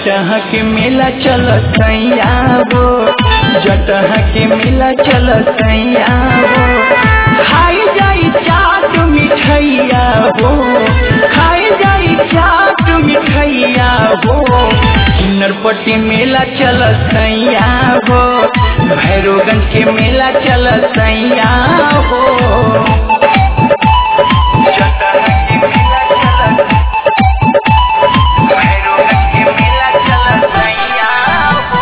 जटह के मेला चल सैया हो जटह के मेला चल सैया हो खाई जाई चाट मिठैया हो खाई जाई चाट मिठैया हो नरपट्टी मेला चल सैया हो भैरोगंज के मेला चल सैया हो जटह के मेला चल भैरोगंज के मेला चल सैया हो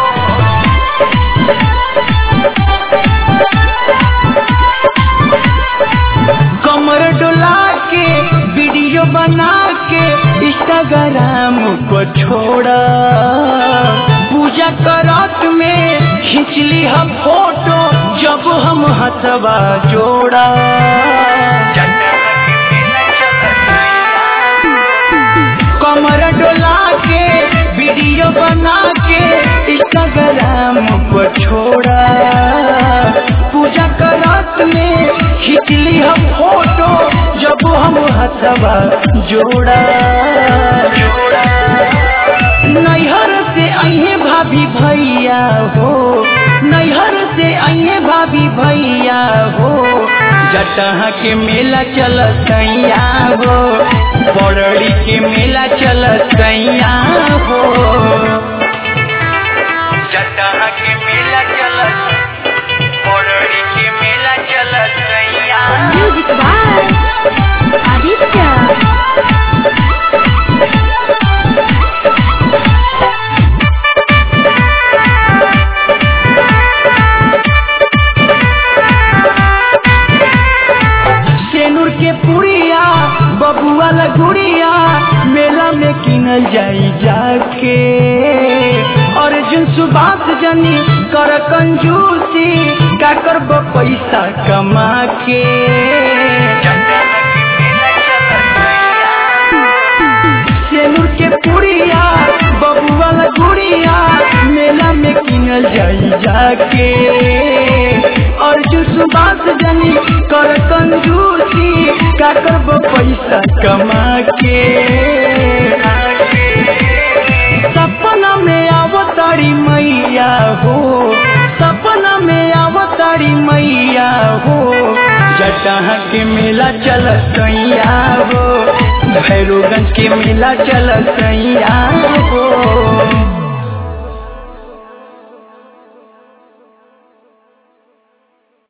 कमर डोला के वीडियो बना के इंस्टाग्राम को छोड़ा पूजा करत में खिंचली हम फोटो जब हम हथवा जोड़ा कमर डोला के वीडियो बना के इंस्टाग्राम को छोड़ा पूजा करत में खिंचली हम फोटो जब हम हथवा जोड़ा नैहर से अहे भाभी भैया हो नैहर से अहे भाभी भैया हो जटह के मेला चल सैया हो बरड़ी के मेला चल सैया हो जटह के मेला चल बरड़ी के मेला चल सैया Music by Aditya. सेनुर के पुड़िया बबुआ लगुड़िया मेला में किनल जाई जाके अर्जुन सुबास जनी कर कंजूसी का करब पैसा कमा के सेनुर के पुड़िया बबुआ लगुड़िया मेला में किनल जाई जाके अर्जुन सुबास जनी कर कंजूसी का करब पैसा कमा के सपना में आवतारी मैया हो सपना में आवतारी मैया हो जटह के मेला चल सैया हो भैरोगंज के मेला चल सैया